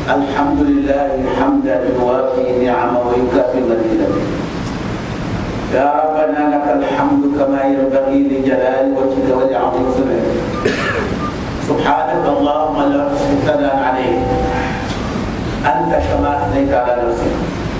الحمد لله حمدا يوافي نعمه ويكافئ مزيدا يا ربنا لك الحمد كما ينبغي لجلال وجهك ولعظيم سمعك سبحانك اللهم لا نحصي ثناء عليك انت كما اثنيت على نفسك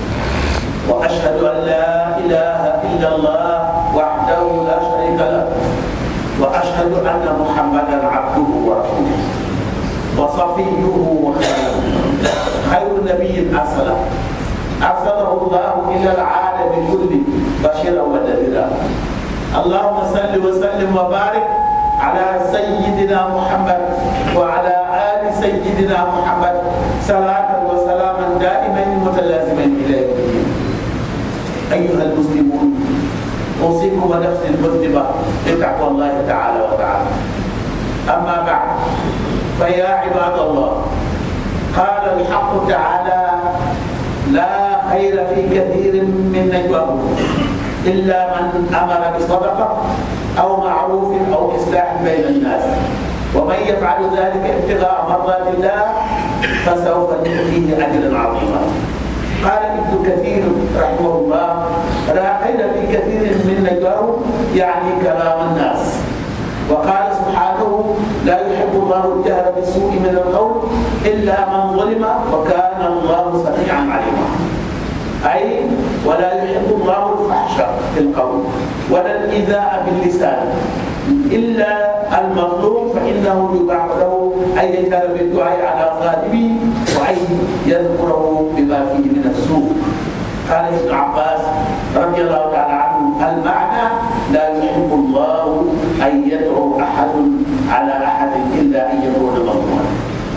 واشهد ان لا اله الا الله وحده لا شريك له واشهد ان محمدا عبده ورسوله وصفيه وخيره خير نبي ارسله ارسله الله الى العالم كله بشيرا ونذيرا اللهم صل وسلم وبارك على سيدنا محمد وعلى ال سيدنا محمد صلاه وسلاما دائمين متلازمين الى يوم الدين ايها المسلمون اوصيكم ونفسي المذنبه بتقوى الله تعالى وتعالى اما بعد فيا عباد الله قال الحق تعالى لا خير في كثير من نجواهم الا من امر بصدقه او معروف او اصلاح بين الناس ومن يفعل ذلك ابتغاء مرضات الله فسوف نؤتيه اجرا عظيما قال ابن كثير رحمه الله لا خير في كثير من نجواهم يعني كلام الناس وقال سبحانه لا يحب الله الجهر بالسوء من القول الا من ظلم وكان الله سميعا عليما اي ولا يحب الله الفحش في القول ولا الايذاء باللسان الا المظلوم فانه يباح له ان يجهر بالدعاء على غالبه وان يذكره بما فيه من السوء قال ابن عباس رضي الله تعالى عنه المعنى لا يحب الله ان يدعو احد على احد الا ان يكون مظلوما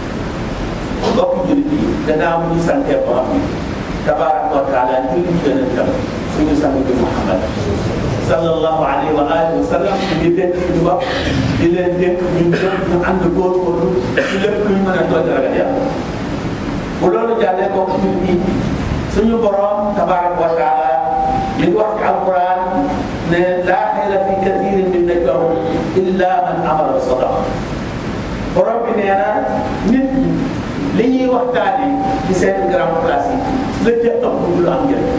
mbokk jullit yi gannaaw bu ñu santee borom bi tabaraka wa taala julli ci yonentam suñu sang bi Muhammad sallallahu alayhi wa alihi wa sallam di dénk suñu bopp di leen dénk ñun ñëpp ñu ànd góorgóorlu ci lépp luñ mën a tooj ragal yàlla bu loolu jàllee bokk jullit yi suñu borom tabaraka wa taala li wax ci alquran ne laa xayra fi kathirin min najwahum illa man amara bi sadaqa borom bi nee na nit ñi li ñuy waxtaane ci seen grand place yi la ca ëpp du lu am njëriñ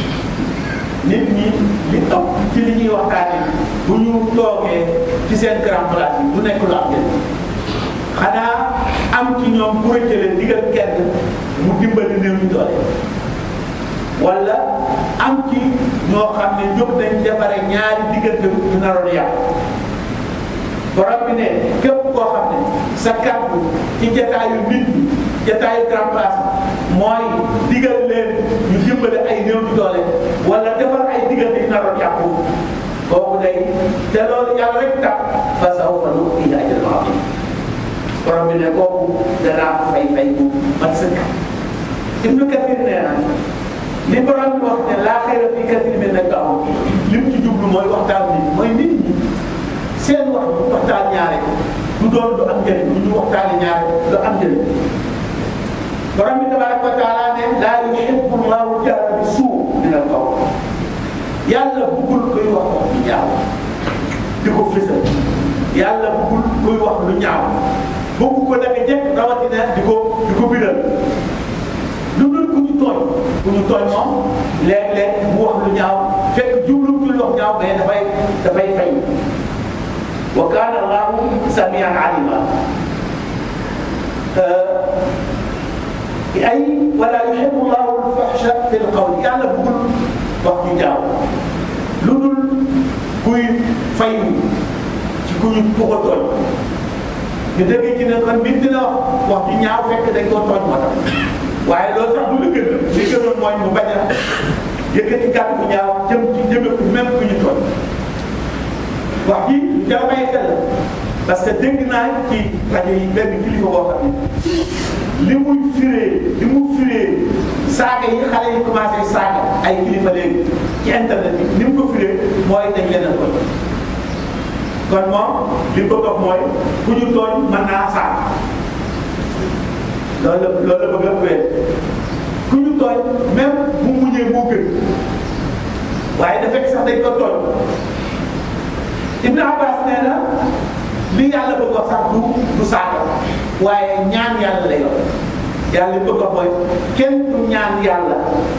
nit ñi li ëpp ci li ñuy waxtaane bu ñu toogee ci seen grand place yi du nekk lu am njëriñ xanaa am ci ñoom bu rëccale digal kenn mu dimbali néew ñu doole wala am ci ñoo xam ne jóg nañ defare ñaari diggante ñu naroon yàqu borom bi ne képp koo xam ne sa kàddu ci jataayu nit ñi jataayu grand place mooy digal leen ñu dimbale ay néew di doole wala defar ay diggante yu naroon yàqu kooku day te loolu yàlla rek tax fa sawfa nu'tiihi ajran aziim borom bi ne kooku danaa ko fay fay bu mat sëkk Ibnu Kathir nee na li borom bi wax ne laa xayra fii kathiirin min najwaahum li mu ci jublu mooy waxtaan bi mooy nit ñi seen wax bu waxtaan ñaare du doon du am njëriñ bu ñu waxtaanee ñaare du am njëriñ borom bi tabaraka wa taala ne laa yuhibbu llahu jahra bi suu min al qawl yàlla bëggul koy wax wax lu ñaaw di ko fësal yàlla bëggul koy wax lu ñaaw bëgg ko naka jekk rawatina di ko di ko biral lu dul ku ñu tooñ ku ñu tooñ moom léeg-léeg mu wax lu ñaaw fekk jublu ci lu wax ñaaw mais dafay dafay fay wa kaana allahu samian alima ay wala yuhibbu llahu alfahsha fi lqawl yàlla bëggul wax ñu ñaaw lu dul kuy fayu ci ku ñu ku ko tooñ ñu dégg ci ne kon nit dina wax wax ju ñaaw fekk dañ koo tooñ moo tax waaye loolu sax du la gën li gënoon mooy mu bañ a yëkkati kàddu bu ñaaw jëm ci jëme ko même ku ñu tooñ wax ji lu jar a bàyyi xel la parce que dégg naa ci rajo yi benn kilifa boo xam ne li muy firee li mu firee saaga yi xale yi commencé saaga ay kilifa léegi ci internet bi ni mu ko firee mooy dañ leen a tooñ kon moom li mu bëgg a wax mooy ku ñu tooñ mën naa saaga loolu la loolu la bëgg a wéer ku ñu tooñ même bu muñee moo gën waaye da fekk sax dañ ko tooñ Ibn Abbas nee na li yàlla bëgg wax sax du du saaga waaye ñaan yàlla lay wax yàlla li bëgg a mooy kenn du ñaan yàlla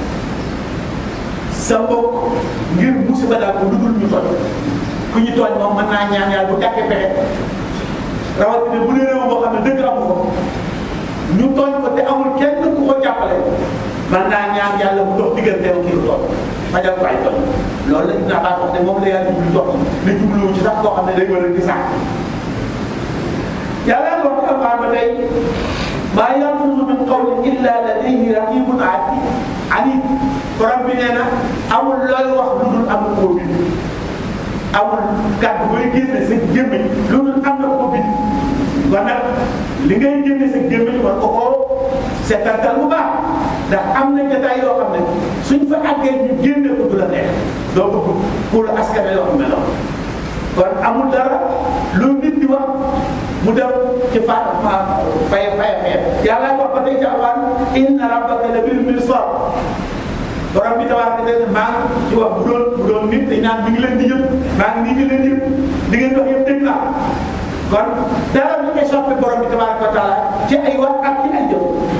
sa mbokk ngir musiba daal ko lu dul ñu tooñ ku ñu tooñ moom mën naa ñaan yàlla bu tàkkee pexe rawatina bu dee réew boo xam ne dëgg amu ko ñu tooñ ko te amul kenn ku ko jàppale mën naa ñaan yàlla bu dox digganteem kii tooñ fajal ko ay tooñ loolu la Ibn Abbas wax ne moom la yàlla jublu tooñ ne jubluwu ci sax koo xam ne day war a di sax yàlla wax ko alquran ba tey maa yalfizu min qawlin illa ladayhi raqibun atid borom bi nee na amul looy wax lu dul am na koo bind amul kàddu booy génne sa gémmiñ lu dul am na koo bind kon nag li ngay génne sa gémmiñ war ko koo seetantal bu baax ndax am na jotaay yoo xam ne suñ fa àggee ñu génne ko du la neex doo bëgg pour askan yoo xam ne la kon amul dara lu nit di wax mu dem ci fa fay fay fay yàlla wax ba tey ci alquran inna rabbaka la bil mirsad borom bi tabaaraka taala maa ngi ci wax bu doon bu doon nit dañ naan mi ngi leen di yëpp maa ngi nii di leen yëpp di ngeen wax yëpp dégg naa kon dara lu échappé borom bi tabaaraka taala ci ay wax ak ci ay jëf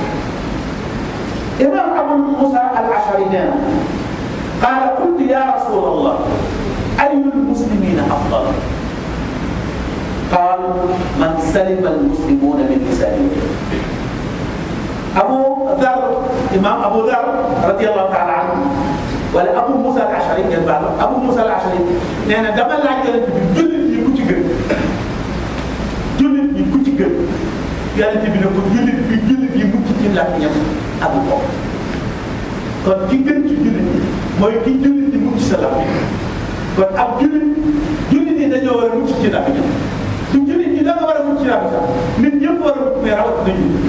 imam Abu Musa al Ashari nee na qaala qultu ya rasul allah ayu lmuslimina afdal qaal man salima almuslimuna min lisaanihi Abu Dar imam Abu Dar radiyallahu taala anhu wala Abu Musa al Ashari ngeen baal Abu Musa al Ashari nee na dama laaj yonent bi jullit ñi ku ci gën jullit ñi ku ci gën yonent bi ne ko jullit bi jullit yi mucc ci làmmiñam ak bopp kon ki gën ci jullit ñi mooy ki jullit ñi mucc sa làmmiñ kon ab jullit jullit ñi dañoo war a mucc ci làmmiñam du jullit ñi da nga war a mucc ci làmmiñ sax nit ñëpp war a mucc mais rawatina jullit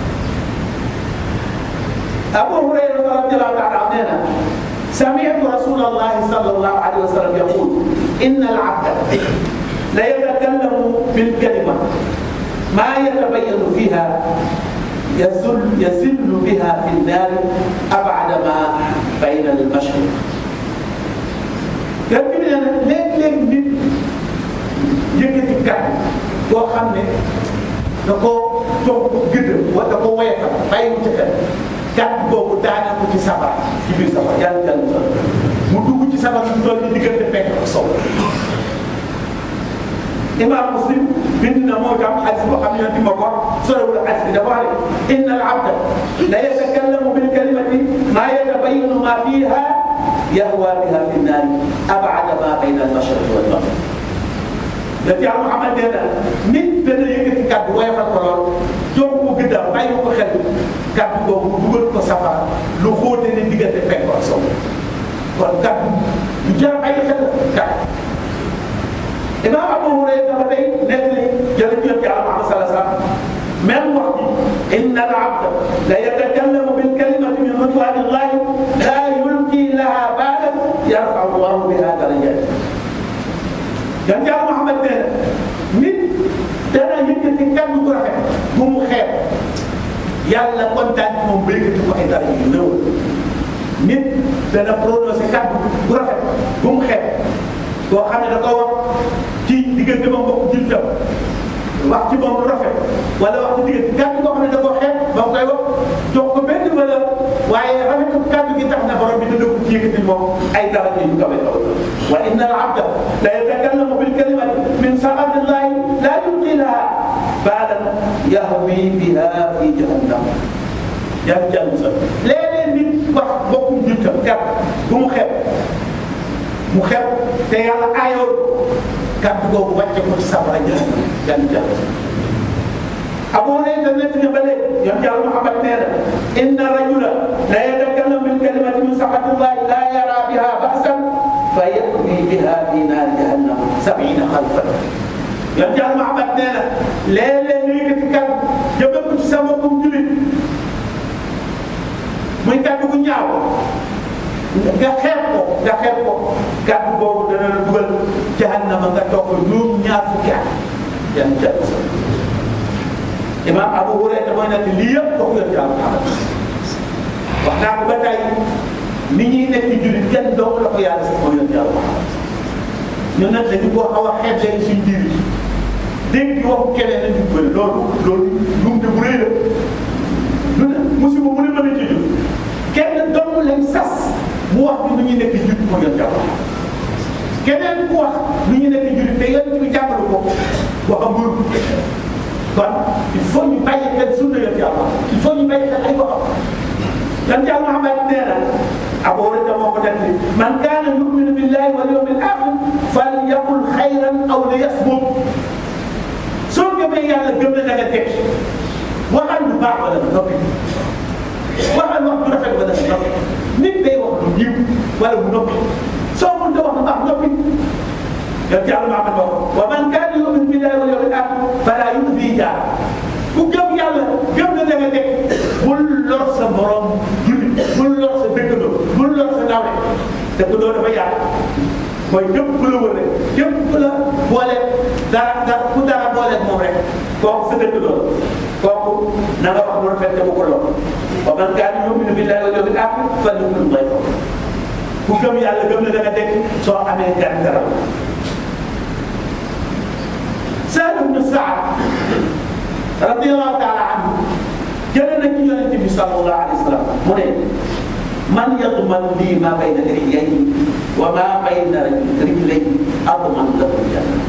Abu Hurayra radiyallahu ta'ala anhu nee na سمعت رسول الله صلى الله عليه وسلم يقول إن العبد لا يتكلم بالكلمة ما يتبين فيها يزل يزل بها في النار أبعد ما بين المشرق yàlla bi nee na léeg-léeg nit yëkkati kàddu boo xam ne da koo jox ko gëdd wala da ko woyofal bàyyi mu ca xel kàddu boobu daana ko ci sabar ci biir sabar yàlla jàll sa mu dugg ci sabar su doon ni diggante fekk ak sow imam muslim bind na moo tam xadis boo xam ne di ma ko sorewul xadis bi dafa wax ne inna al abda la yatakallamu bil kalimati ma yatabayanu ma fiha yahwa biha fi nnaari abada ma bayna al mashriq wal maghrib da ci am Muhammad nee na nit dana yëkkati kàddu woyofal ko lool jox ko gëddam bàyyi ko xel kàddu boobu dugal ko safara lu xóote ne diggante fekk ak sow kon kàddu lu jar bàyyi xel kàddu imam Abu Hurayra dafa day nekk li jële ci yonent Yàlla Muhammad sallallahu alayhi wa sallam même wax bi inna al abda la yatakallamu bil kalimati min ridwani llahi la yulqi laha baalan yarfau llahu biha darajat yonent Yàlla Muhammad nee na nit dana yëkkati kàddu gu rafet bu mu xeeb yàlla kontaan ci moom ba yëkkati ko ay dara yu néew nit dana prononcé kàddu gu rafet bu mu xeeb boo xam ne da ko wax ci diggante moom mbokk jullitam wax ci moom lu rafet wala wax ci diggante kàddu koo xam ne da koo xeeb ba mu koy wax jox ko benn valeur waaye rafetu kàddu gi tax na borom bi dina ko ci yëkkati moom ay daraja yu kawe kaw wa inna al abda la yatakallamu bil kalimati min saxatillahi la yulqi laha baalan yahwi biha fi jahannam yaa ngi jàng sa léeg-léeg nit wax mbokkum jullitam kàddu bu mu xeeb mu xew te yàlla aayoon kàddu googu wàcce ko ci safara jahannam yan jàll Abu Hurayra nekk na ba léegi yoon yàlla Muhammad nee na inna rajula la yatakallamu bil kalimati min saxatillahi la yara biha ba'san fa yahwi biha fi naari jahannam sab'ina xalfan yoon yàlla Muhammad nee na léeg-léeg nga yëkkati kàddu jëme ko ci sa mbokkum julit muy kàddu gu ñaaw nga xeeb ko nga xeeb ko kàddu boobu dana la dugal jahannama nga toog ko juróom ñaar fukki at yan jàll sa imam Abu Hurayra mooy nag lii yëpp kooku yor jàll Muhammad wax naa ko ba tey ni ñuy nekk ci jullit kenn dong la ko yàlla sax moo yor jàll Muhammad ñun nag dañu koo xaw a xeeb léegi suñ biir yi dégg di waxu keneen lañu bëri loolu loolu jumte bu rëy la lu ne musiba mu ne mën a ci jur kenn dong lañ sas mu wax ni nu ñuy nekk jur mu yoon jàpp keneen ku wax nu ñu nekk jur te yoon ci jàppale ko wax a mbër kon il faut ñu bàyyi xel sunna yoon yàlla il faut ñu bàyyi xel ay waxam lan ca Muhammad nee na Abu Hurayra moo ko def man kaana yuminu billahi wal yawmil axir falyaqul xayran aw liyasmut soo gëmee yàlla gëm na da nga teg waxal lu baax wala nga noppi waxal wax ju rafet wala nga noppi nit day wax lu yiw wala mu noppi soo mënta wax lu baax noppi yow ci yàlla maa ko wax wa man kaana yuminu billahi wal yawmil axir fala yu'zi jaar ku gëm yàlla gëm na da nga teg bul lor sa borom jullit bul lor sa dëkkandoo bul lor sa nawle dëkkandoo dafa yaatu mooy képp ku la wër rek képp ku la boole dara dara ku dara boole moom rek kooku sa dëkkandoo kooku na nga wax lu rafet te bu ko lor wa man kaana yuminu billahi wal yawmil axir falyukrim dayfahu ku gëm yàlla gëm na da nga teg soo amee gan dara Sahl ibn Saad radiyallahu taala anhu jëlee na ci yonente bi sallallahu alayhi wa sallam mu ne man yadman lii ma bayna lixyayhi wa ma bayna rijlayhi adman lahu janna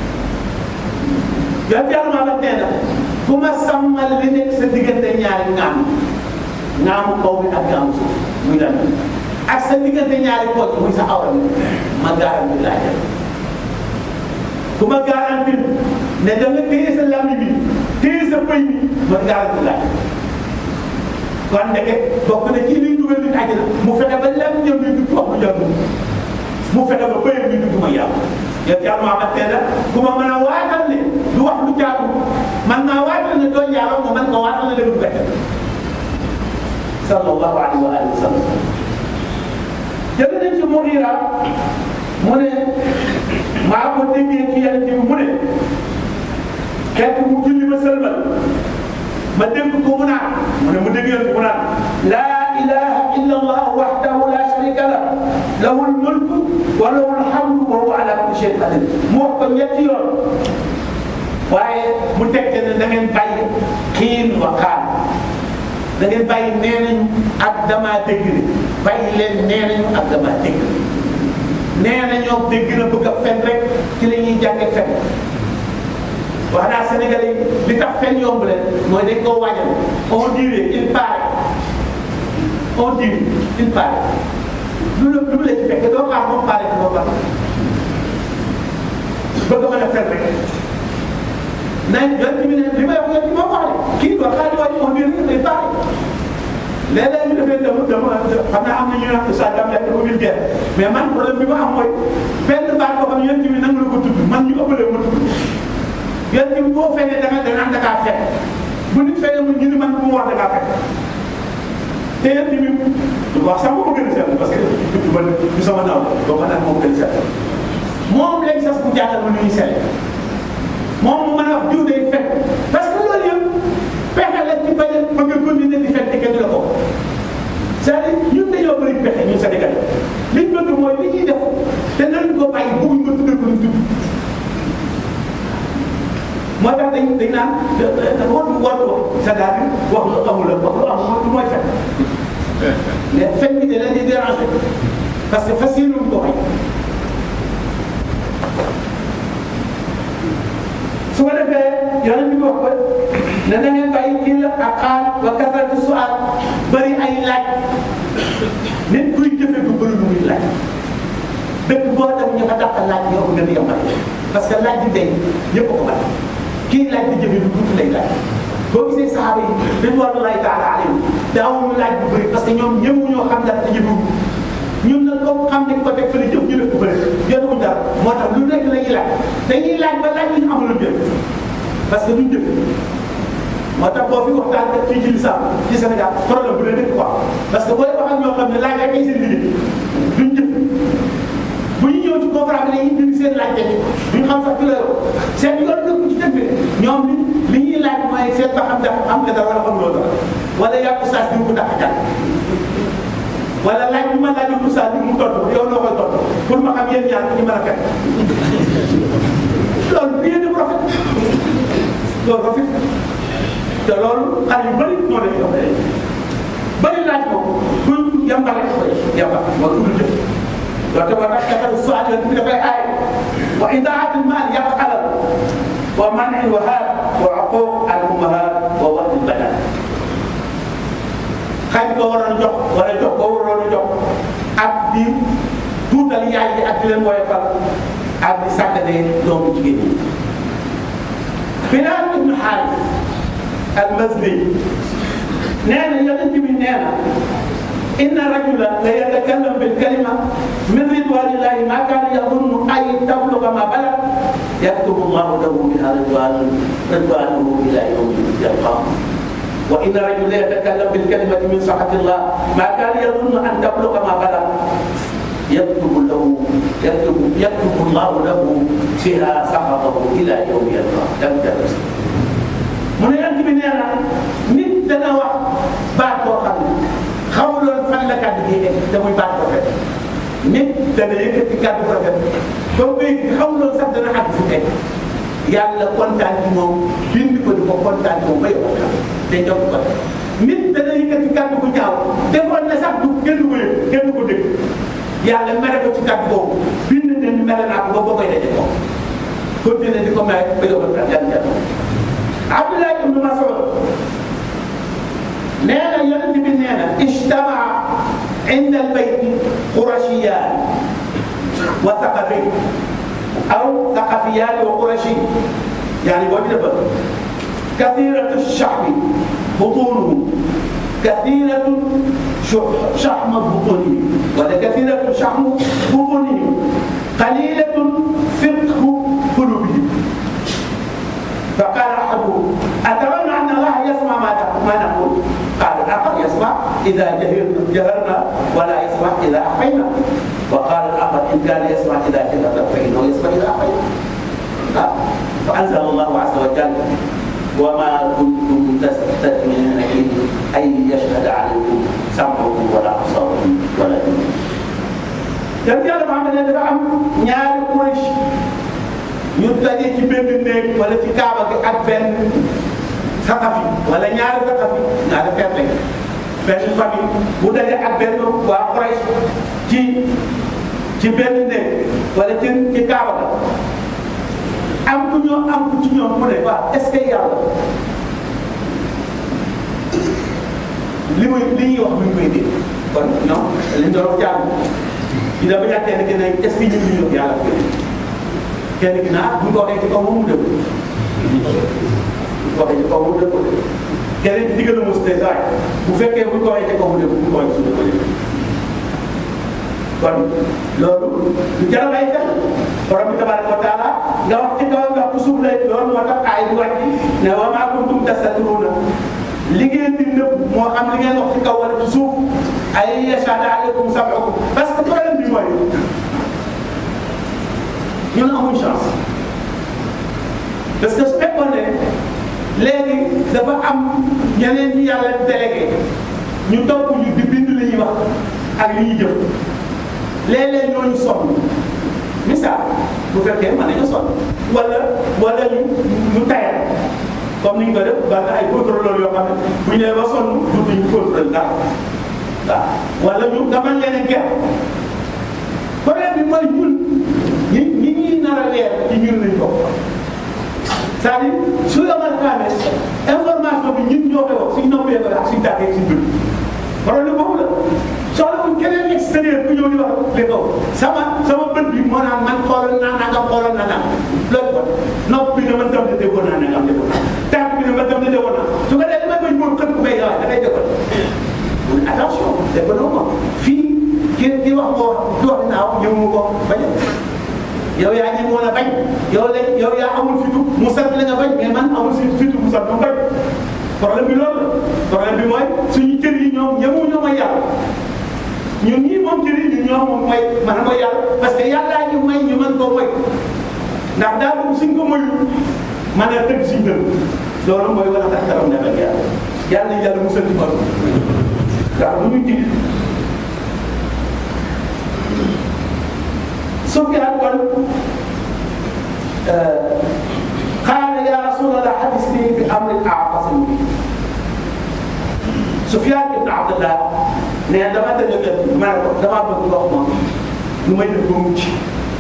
yonente yàlla maa daf nee na ku ma sàmmal li nekk sa diggante ñaari ŋaam ŋaamu kaw bi ak ŋaamu suuf muy lan ak sa diggante ñaari pooj muy sa awra bi ma garanti laa jël ku ma garanti ne da nga téye sa làmmi bi téye sa pëy bi ma garanti laa kon ndeke bokk na ci liy dugal nit àjjana mu fexe ba lem ñëw bi dugg wax mu jot mu fexe ba bëyam bi dugg ma yàlla yow yàlla maa ma teel ku ma mën a waatal ne du wax lu jaatu man naa waatal ne doo jaaroo ma man nga waatal ne dëgg du bett sallallahu alayhi wa alihi wa sallam jël nañ ci Mughira mu ne maa ko déggee ci yàlla ci mu ne xeetu mu julli ma sëlmal ma dégg ko mu naan mu ne mu dégg yàlla mu naan laa ilaha illa allah wahdahu la sharika lah lahu lmulku wa lahu lhamdu wa huwa ala kulli shay'in qadir mu wax ko ñetti yoon waaye mu tegte ne da ngeen bàyyi xiin wa xaal da ngeen bàyyi nee nañu ak damaa dégg ne bàyyi leen nee nañu ak damaa dégg nee nañoo dégg na bëgg a fen rek ci la ñuy jànge fen wax naa Sénégalais yi li tax fen yomb leen mooy dañ koo waajal on dirait il paraît on dirait il paraît lu la lu la ci fekk doo xaar moom paraît ci boppam bëgg a mën a fen rek nañ yoon ci bi ne li may wax yoon ci moom wax de kii quoi xaalis waa ji on dirait il paraît léeg-léeg ñu defee dama dama xam naa am na ñu naan sa dam lekk dafa vulgaire mais man problème bi ma am mooy benn baat boo xam ne yéen tamit nangu la ko tudd man ñu ëppalee ma tudd yéen tamit boo fekkee da nga da naan da ngaa fekk bu nit fekkee mu ñu ni man bu mu wax da ngaa fekk te yéen tamit wax sax moo gën a seetlu parce que du ma du sama naaw boo ma naan moo gën a seetlu moom lañ sas bu jàngal ma nu ñuy seet moom mu mën a wax jiw day fekk parce que loolu yëpp pexe la ci bañ a bëgg a continuer di fekk kenn du la ko c'est-à-dire ñun dañoo bëri pexe ñun Sénégal liñ bëgg mooy li ñuy def te nañ ko bàyyi bëgguñ ko tuddee ko lu tudd moo tax dañ dañ naan war war wax c'est-à-dire wax lu amul la wax lu amul du mooy fekk mais fekk bi da leen di déranger parce que fas yéene ko xëy su ko defee yonent bi wax ko ne na ngeen bàyyi kii la ak xaal wa kasratu su'aal bëri ay laaj nit kuy jëfe du bëri lu muy laaj dëkk boo dem ñu ko dàq laaj yow gën a yombal parce que laaj bi tey ñëpp ko bari kii laaj di jëfe du tuuti lay laaj boo gisee saxaaba yi ridwanullahi taala alayhim daawuñu laaj bu bëri parce que ñoom ñëpp ñoo xam dara te jëfewuñu ñun nag comme xam nañ ko teg fële jëf ñu def ko bëri jotuñu dara moo tax lu nekk la ñuy laaj dañuy laaj ba laaj li ñu amul jëf parce que duñ jëf moo tax boo fi waxtaan ak fii ci lislaam ci Sénégal problème bu leen nekk quoi parce que booy wax ak ñoo xam ne laaj rek ay seen liggéey duñ jëf bu ñu ñëw ci conférence bi dañuy dindi seen laaj teg duñ xam sax ki la yor seen yoon dëkk ci dëkk bi ñoom li li ñuy laaj mooy seet ba xam ndax am nga dara wala xamuloo dara wala yàqu saas bi mu dàq jàll wala laaj bi ma laaj bu saas bi mu tontu yow noo koy tontu pour ma xam yéen ñaar ñu mën a fekk loolu bien de rafet loolu rafet te loolu xale yu bëri ñoo leen jox bëri laaj ko kuy yambale koy yambal moo tudd jëf loolu tamit nag dafa suwaat bi dafay aay wa idaatul maal yàq alal wa man'i wahaab wa uquuq al ummahaat wa wa'd al banat xañ ko waroon jox wala jox ko waroon a jox ak di tuutal yaay yi ak di leen woyofal ak di sàgganee doomu jigéen ñi Bilaal ibnu Xaaris al-Mazdi nee na yonent bi nee na inna rajula la yatakallam bil kalima min ridwanillahi ma kaana yadunnu ay tabluga ma balag yaktubu llahu lahu biha ridwanan ridwanahu ila yawmi yalqaahu wa inna rajula la yatakallam bil kalimati min saxatillah ma kaana yadunnu an tabluga ma balag yaktubu lahu yaktubu yaktubu llahu lahu fiha saxatahu ila yawmi yalqaahu mu ne yonent bi nee na nit dana wax baat boo xam ne xamuloon fan la kàddu gi egg te muy baat rafet nit dana yëkkati kàddu rafet ba muy xamuloon sax dana àgg fu egg yàlla kontaan ci moom bind ko di ko kontaan ci moom ba yokk te jox ko nit dana yëkkati kàddu bu ñaaw defoon na sax du kenn du ko yëg kenn du ko dégg yàlla mere ko ci kàddu boobu bind ne mere naa ko ba boo koy daje ko continué di ko mere ba yokk yàlla Abdullah ibn Mas'ud nee na yonent bi nee na ijtamaa inda albayt qurashiyaan wa thaqafi aw thaqafiyaan wa qurashi yani boo ci defal kathiratu shahmi butunuhum kathiratu shahma butunihim wala kathiratu shahmu butunihim qalilatu fiqhu qulubihim فقال احدهم اترون ان الله يسمع ما ما نقول قال الاخر يسمع اذا جهرنا جهرنا ولا يسمع اذا اخفينا وقال الاخر ان كان يسمع اذا جهرنا فانه يسمع اذا اخفينا فانزل الله عز وجل وما كنتم تستثمرون ان يشهد عليكم سمعكم ولا ابصاركم ولا دينكم. dem yàlla Muhammad ne dafa am ñaari Quraysh ñu daje ci benn néeg wala ci kaaba gi ak benn saqafi wala ñaari saqafi ñaari feet lañ benn famille bu daje ak benn waa Quraysh ci ci benn néeg wala ci ci kaaba ga am ku ñoo am ku ci ñoom mu ne waaw est-ce que yàlla li muy li ñuy wax mi ngi koy dégg kon non liñ doon wax jàng ñu dafa ñàkk kenn ki ne est-ce que ñu ngi ñëw yàlla ko kenn ki naa bu ñu ko waxee ci kaw moom mu dëgg bu ko waxee ci kaw mu dëgg keneen ci diggal mos tey saay bu fekkee bu ñu ko waxee ci kaw mu dëgg bu ñu ko waxee suñu ko dëgg kon loolu lu jar a bàyyi xel borom bi tabaraka wa taala nga wax ci kaw nga wax ci suuf lay loolu moo tax aay bi wàcc ne wa maa kuntum tastatiruna li ngeen di nëbb moo xam li ngeen wax ci kaw wala ci suuf ay yashhadu alaykum sam'ukum parce que problème bi mooy ñun amuñ chance parce que su fekkoon ne léegi dafa am ñeneen ñi yàlla délégué ñu topp ñu di bind li ñuy wax ak li ñuy jëf léeg-léeg ñooñu sonn misaal bu fekkee mën nañu sonn wala wala ñu ñu tayal comme ni ñu ko def ba ay contrôleur yoo xam ne bu ñu nee ba sonn duñ ñu contrôle dara waaw wala ñu nga mën leen a gerte problème bi mooy ñun ñi ñi ñuy nar a leer ci ñun lañ bokk c'est-à-dire su yomal xaamee information bi ñun ñoo koy wax suñ noppee ko ak suñ tàggee suñ bët problème boobu la soxla wuñ keneen extérieur ku ñëw di wax li kaw sama sama bët bi moo naan man xoolal naa nangam xoolal naa nangam loolu ko nopp bi ne man tam ne déggoon naa nangam déggoon naa tànk bi ne man tam ne déggoon naa su ko defee damay bañ moom xët ku may waaye dafay déggoon mun attention déggoon ma fii ki ki wax moo di wax naaw ñëw mu ko bañ yow yaa ngi mën a bañ yow la yow yaa amul fitu mu sant la nga bañ mais man amul si fitu mu sant mu bañ problème bi loolu la problème bi mooy suñu cër yi ñoom ñëmu ñoo may yàlla ñun ñii moom cër yi ñun ñoo moom mooy man mooy yàlla parce que yàllaa ñu may ñu mën koo moy ndax daal suñ ko moyul man a tëgg suñ dëgg loolu mooy wala tax karam ne ak yàlla yàlla nañ yàlla musal ci ko ndax bu ñu dig Sufyaan kon qaala yaa rasulallah hadisni bi amrin a'tasim bi Sufyaan ibn Abdullah ne dama dëgg gën ma ne ko damaa bëgg ndox ma nu may def ba mucc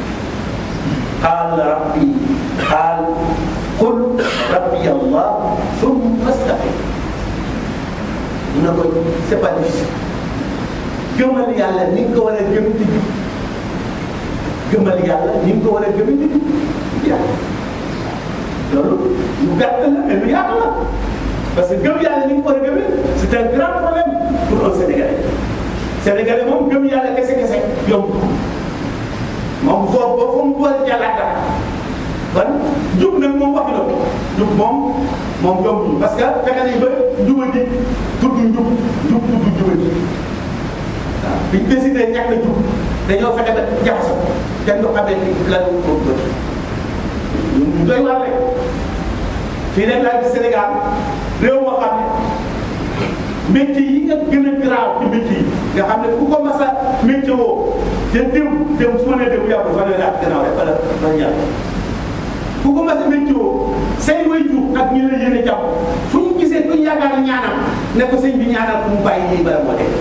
qaal rabbi qaal qul rabbi allah thumma staqim mu ne ko c'est pas difficile gëmal yàlla ni nga ko war a gëm di jub gëmal yàlla ni nga ko war a gëm di jub yàlla loolu lu gàtt la mais lu yaatu la parce que gëm yàlla ni nga ko war a gëmee c'est un grand problème pour un Sénégalais Sénégalais moom gëm yàlla kese kese yomb moom foofu ba foofu mu war a jàllaat dara kon jub nag moom waxi la jub moom moom yombuñu parce que fexe nañ ba jubadi tudd njub njub tudd jubadi waaw biñ décidé ñàkk a jub dañoo fexe ba jaxasoo kenn du xamee ni lan la ko bëgg ñu doy waar rek fii nag laa ci Sénégal réew moo xam ne métier yi nga gën a garaaw ci métier yi nga xam ne ku ko mas a métier woo te démb démb su ma nee démb yàggul fan la gannaaw rek wala wala ñaar ku ko mas a métier woo say way jur ak ñi la yéene jàpp fu ñu gisee ku ñu yaakaar ñaanam ne ko sëñ bi ñaanal ku mu bàyyi lii bala moo dee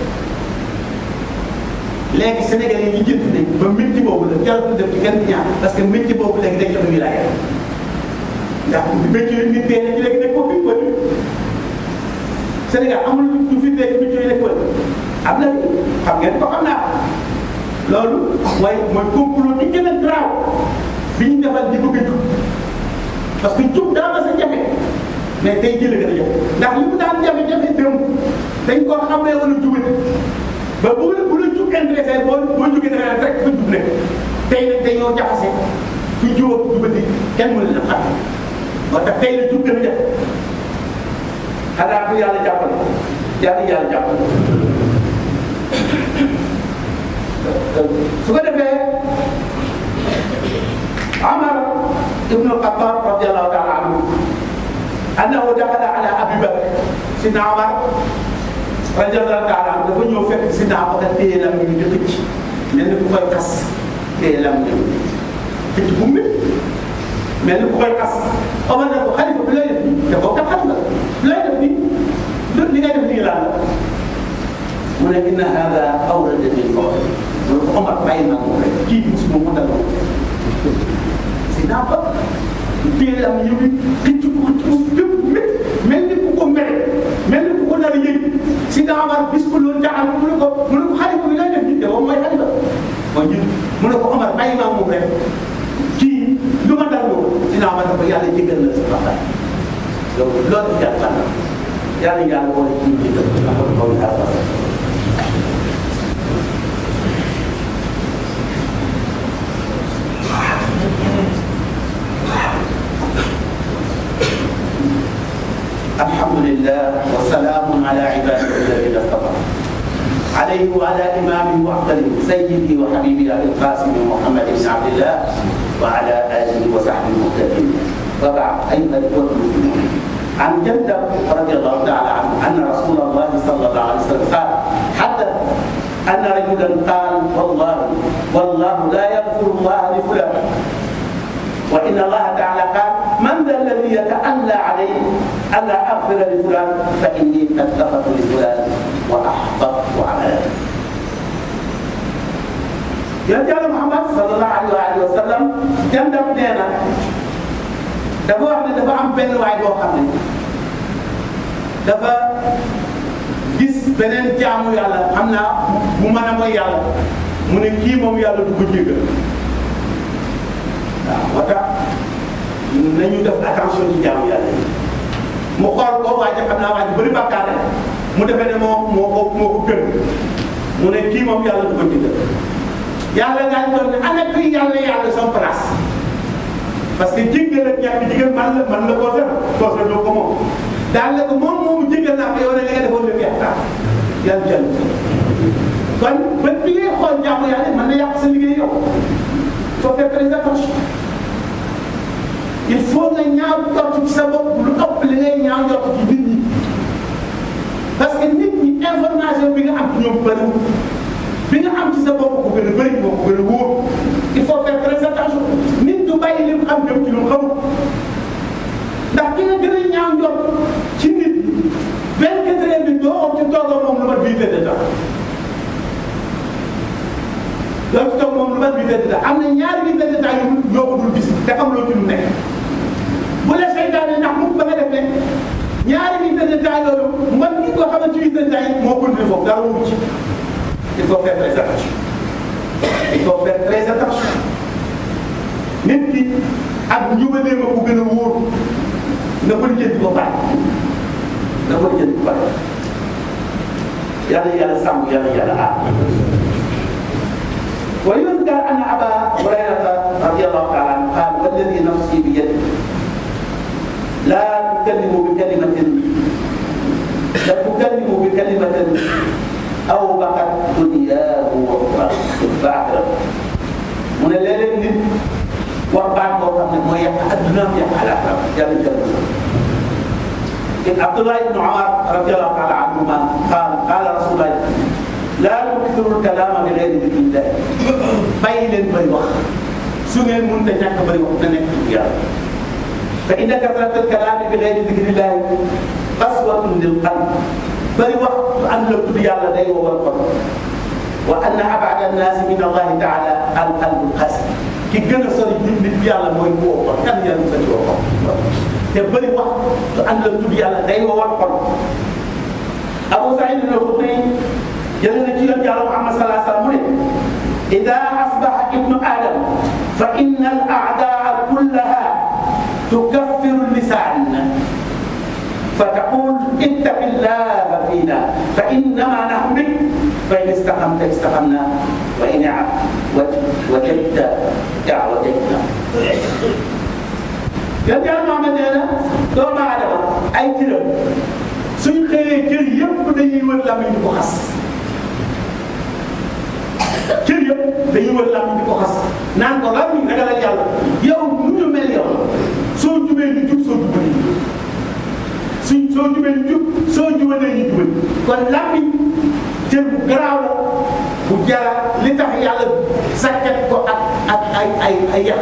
léegi Sénégal yi ñu jënd nañ ba métier boobu la jarul def ci kenn ñaan parce que métier boobu léegi dañ joxe wilaaya ndax métier yi nit dee na ci léegi nekk ko fi ko Sénégal amul lu fi nekk métier yi nekk ko am na fi xam ngeen ko xam naa loolu mooy mooy complot bi gën a graaw bi ñu defal di bëgg a jub parce que jub daa ma sa jafe mais tey jëlee gën a jafe ndax li mu daan jafe-jafe démb dañ koo xamee wala jubati ba bu la bu la jub intéressé boo boo jógee da nga naan rek fa jub nekk tey nag dañoo jaxase fi jub ak jubati kenn mënu leen xam moo tax tey la jub gën a jafe xanaa bu yàlla jàppale yàlla yàlla jàppale su ko defee Amar ibnu Xattaab radiyallahu taala anhu annahu daxala ala Abi Bakr sidna Amar radiyallahu taala anhu dafa ñëw fekk sidna Abubakar téye lam ñu di xëcc mel ni ku koy xas téye lam ñu xëcc bu mu mel ni ku koy xas Omar ne ko xalifa bi lay def nii te boo kat xam nga bi lay def nii li ngay def nii lan la mu ne inna hada awrada min mawt mu ne ko Omar bàyyi naa ko rek kii bi su ma mu dal si naa ba téye am yëw yi xëcc ko ci lépp mét mel ni ku ko mere mel ni ku ko nar a yëg si naa Omar bis ko loolu jaaxal mu ne ko mu ne ko xalifa bi lay def nii te moom mooy xalifa mooy njiit mu ne ko Omar bàyyi naa moom rek kii lu ma dal loolu dinaa ma dafa yàlla jégal na sa bàkkaar loolu loolu jàppal na yàlla yàlla boole ci ñu jégal ndax loolu loolu jàppal na الحمد لله وسلام على عباده الذين اصطفى عليه وعلى إمام وأفضل سيدي وحبيبي أبي القاسم محمد بن عبد الله وعلى آله وصحبه المهتدين وبعد أيها الإخوة المسلمون عن جدة رضي الله تعالى عنه أن رسول الله صلى الله عليه وسلم قال حدث أن رجلا قال والله والله لا يغفر الله لفلان وإن الله تعالى قال من ذا الذي يتألى عليه ألا أغفر لفلان فإني قد غفرت لفلان وأحبطت عمله yonent Yàlla Muhammad sallallahu alayhi wa sallam jàndam nee na dafa wax ne dafa am benn waay boo xam ne dafa gis beneen jaamu yàlla xam naa bu mën a mooy yàlla mu ne kii moom yàlla du ko jéggal waaw moo tax nañu def attention ci jaamu yàlla yi mu xool ko waa ji xam naa waa ji bëri bàkkaar la mu defee ne moo moo ko moo ko gën mu ne kii moom yàlla du ko jéggal yàlla ngaa doon ne ana kuy yàlla yàlla sama place parce que jéggal ak ñàkk jéggal man la man la koo def koo sa doo ko moom daal la ko moom moomu jéggal naa ko yow ne li nga defoon lépp yàq yàlla jël kon ba bi ngay xool jaamu yàlla mën na yàq sa liggéey yow faut faire très attention il faut nga ñaaw jot ci sa bopp lu ëpp li ngay ñaaw jot ci nit ñi parce que nit ñi information bi nga am ci ñoom bëriwul bi nga am ci sa bopp ko gën a bëri moo ko gën a wóor il faut faire très attention nit du bàyyi li mu xam dem ci lu mu xamul ndax ki nga gën a ñaaw jot ci nit ñi vingt quatre heures bi doo ci toogoo moom lu mat huit heures de temps doo ci toog moom lu mat huit heures de temps am na ñaari huit heures de temps yu ñoo ko dul gis te xamuloo ci lu nekk bu la seytaane ndax mu ba nga def ne ñaari huit heures de temps yooyu man ki ko xamante huit heures de temps yi moo continué foofu dara wóoru ci il faut faire très attention il faut faire très attention nit ki ak njubalee ma ko gën a wóor na ko lijjanti ba pare na ko lijjanti ba pare yàlla yàlla sàmm yàlla yàlla aar ويذكر ان ابا هريره رضي الله تعالى عنه قال والذي نفسي بيده لا تكلم بكلمه لا تكلم بكلمه او بقت دنياه واخراه من الليل nit wax baat boo xam ne mooy yàq addunaam yàq alaxiraam yàlla jël عبد الله بن عمر رضي الله تعالى عنهما قال قال رسول الله لا تكثروا الكلام بغير ذكر الله bàyyi leen bëri wax su ngeen mënut a ñàkk bëri wax na nekk ci yàlla fa inna kasrata alkalaami bi gayri dikri llahi qaswatun lil qalb bëri wax su ànd la tudd yàlla day wowal xol wa anna abada annaasi min allahi taala al qalbu qasi ki gën a sori nit nit yàlla mooy ku woo xol kan yàlla sa ci woo xol te bëri wax su ànd la tudd yàlla day wowal xol Abu Saïd al-Xudri jëlee na ci yoon yàlla Muhammad sallallahu alayhi wa sallam mu ne إذا أصبح ابن آدم فإن الأعداء كلها تكفر اللسان فتقول اتق الله فينا فإنما نحن بك فإن استقمت استقمنا وإن وجدت وجدنا yan yàlla Muhammad nee na doomu aadama ay cëram suñ xëyee cër yëpp dañuy wër lamiñ di ko xas cër yëpp dañuy wër làmmiñ di ko xas naan ko làmmiñ ragalal yàlla yow nu ñu mel yow soo jubee ñu jub soo jubee ñu suñ soo jubee ñu jub soo jubalee ñu jubal kon làmmiñ cër bu garaaw la bu jara li tax yàlla sakket ko ak ak ay ay ay yàq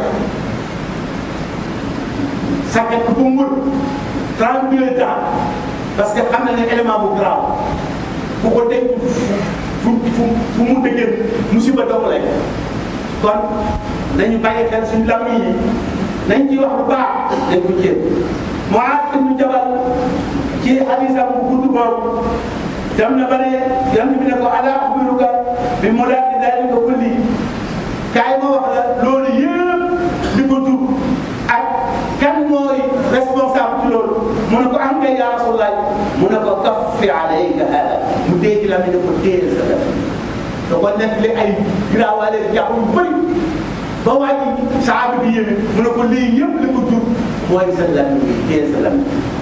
sakket ko ba mu wër trente ans parce que xam na ne élément bu garaaw bu ko denc fu fu fu mu dëggee musiba dong lay kon nañu bàyyi xel suñu làmmiñ yi nañ ci wax lu baax dañ ko jéem Muaaz ibnu Jabal ci hadisam bu gudd boobu dem na ba ne yonent bi ne ko alaa axbiruka bi muraadi daalika kulli kaay ma wax la loolu yëpp li ko tur ak kan mooy responsable ci loolu mu ne ko am kay yaa Rasulullah mu ne ko kaffi alayka hada mu dee ci la mi ne ko téye sa def da ko nekk li ay giraawaale jàpp yu bëri ba wàcc saaba bi yéeme mu ne ko lii yëpp li ko jur mooy sa lam bi téye sa lam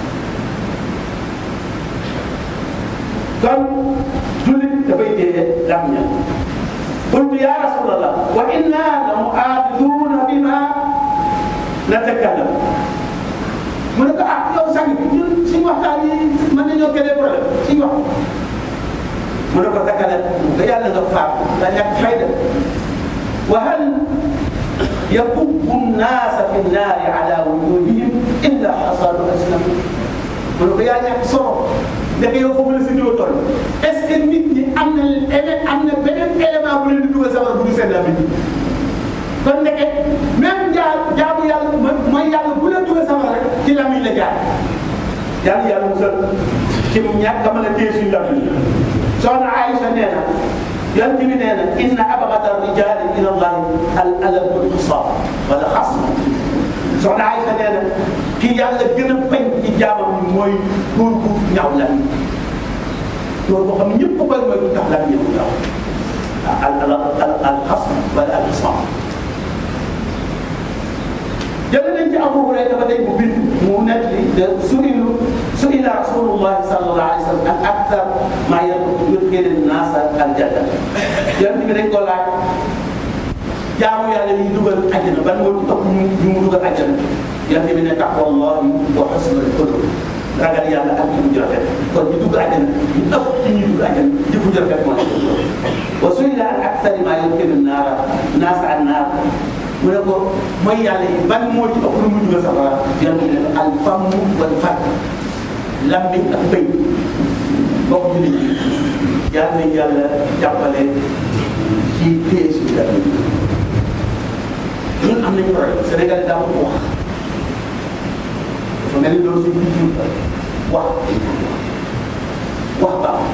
kon jullit dafay téye lam ña qultu ya rasulallah wa inna la mu'akhiduna bima natakallam mu ne ko ah yow sang bi ñun suñu waxtaan yi mën nañoo créer problème suñu wax mu ne ko sakala nga yàlla nga faat nga ñàkk fayda wa hal yakubbu nnaasa fi nnaari ala wujuhihim illa xasadu asnam mu ne ko yaa ñàkk solo ndeke yow foofu la si niveau toll est ce que nit ñi am na élé am na beneen élément bu leen di dugal safara bu du seen làmmiñ kon ndeke même jaar jaamu yàlla mooy yàlla bu leen dugal safara rek ci làmmiñ la jaar yàlla yàlla musal ci ñàkk a mën a téye suñu làmmiñ soxna Aïcha nee na yonent bi nee na inna abghada rijaali ila llahi al alam wal xisaab wala xasm soxna Aïcha nee na kii yàlla gën a bañ ci jaamam ñi mooy góor gu ñaaw lan góor boo xam ne ñëpp koy mooy lu tax lan ñëw ñaaw al al al al xasm wala al xisaab jëlee nañ ci Abu Hurayra ba tey mu bind mu nekk li de suilu suila rasulullahi sallallahu alayhi wa sallam an akthar ma yudxilu naasa aljanna yonent bi dañ ko laaj jaamu yàlla yi dugal àjjana ban moo ci ëpp ñu ñu mu dugal àjjana yonent bi ne taqwallahi wa husnul xuluq ragal yàlla ak jikko ju rafet kon ñu dugg àjjana ñu ëpp ci ñuy dugg àjjana jikko ju rafet moo nekk wa suila an akthari ma yudxilu naara naasa an naar mu ne ko mooy yàlla yi ban moo ci ëpp lu mu dugal safara yonent bi ne al famu wal fat lammiñ ak bëy mbokk ñu nit yal nañ yàlla jàppale ci téye suñu dara ñun am nañu problème Sénégal daa ko wax dafa mel ni loolu suñu culture wax wax baax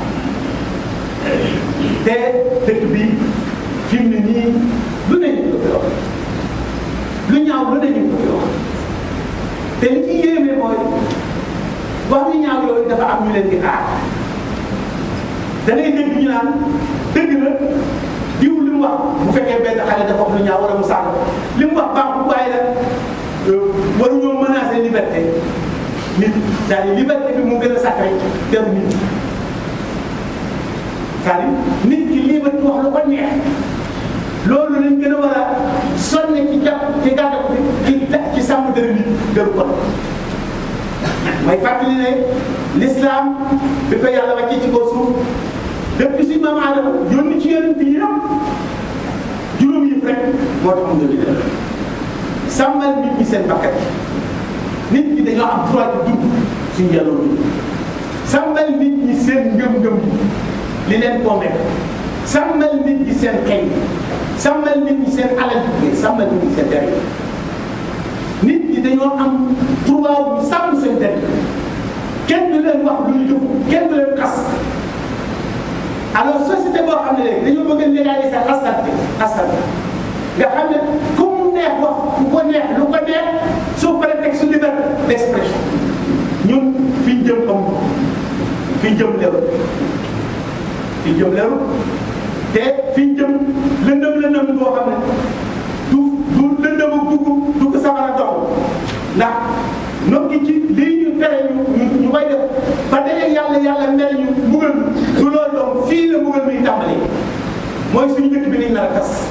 te dëkk bi fi mu ne nii lu ne ñu ko fi wax lu ñaaw lu ne ñu ko fi wax te li ci yéeme mooy wax ñu ñaaw yooyu dafa am ñu leen di aar da ngay dégg ñu naan dëgg la diw li mu wax bu fekkee benn xale dafa wax lu ñaaw wala mu saaga li mu wax baaxul waaye nag waruñoo menacer liberté nit c'est-à-dire liberté bi mu gën a sacré teru nit c'est-à-dire nit ki liberté wax lu ko neex loolu lañ gën a war a sonne ci jàpp ci gàdda ko ci ci sàmm dëri nit gënu ko may fàttali ne l'islam bi ko yàlla wàccee ci kaw suuf depuis si maam Adama yónni ci yonent bi yëpp juróom yi rek moo tax mu nga def sàmmal nit ñi seen bakkat nit ñi dañoo am droit di dund suñu yàlla dund sàmmal nit ñi seen ngëm-ngëm li leen convaincre sàmmal nit ñi seen xel sàmmal nit ñi seen alal bi sàmmal nit ñi seen dere nit ñi dañoo am droit bu sàmm seen dere kenn du leen wax lu ñu jëf kenn du leen xas alors société boo xam ne léegi dañoo bëgg a légaliser xasante xasante nga xam ne ku mu neex wax ku ko neex lu ko neex sous prétexte liberté d'expression ñun fi ñu jëm xam fi ñu jëm leeru fi ñu jëm leeru te fi ñu jëm lëndëm lëndëm boo xam ne du du lëndëm ak dugg dugg safara dox ndax nokki ci lii ñu tere ñu ñu koy def ba dañuy yàlla yàlla mere ñu mbugal du loolu donc fii la mbugal muy tàmbali mooy suñu dëkk bi lañ nar a tas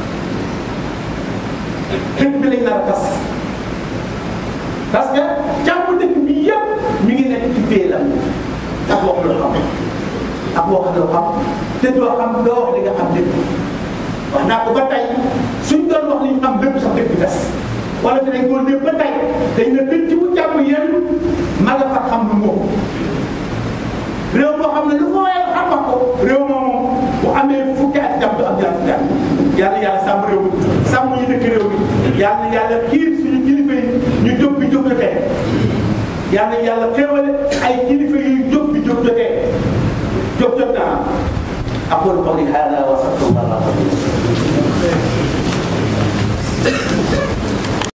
dëkk bi lañ nar a tas parce que jàmm dëkk bi yëpp mi ngi nekk ci bee la ak wax loo xam ak wax loo xam te doo xam doo wax li nga xam dëkk wax naa ko ba tey suñ doon wax li ñu xam dëkk sax dëkk bi tas wala fi dañ koo dégg ba tey dañ ne dëkk bu jàmm yéen ma nga fa xam lu moom réew moo xam ne lu fa waaye xam wax ko réew moomu bu amee fukki at jàmm du am ñaar fukki at yàlla yàlla sàmm réew mi sàmm ñu dëkk réew mi yàlla yàlla xiir suñu kilifa yi ñu jóg bi jóg jotee yàlla yàlla xéewale ay kilifa yu jóg bi jóg jotee jóg jot naa aqulu qawli hada wa astaghfirullah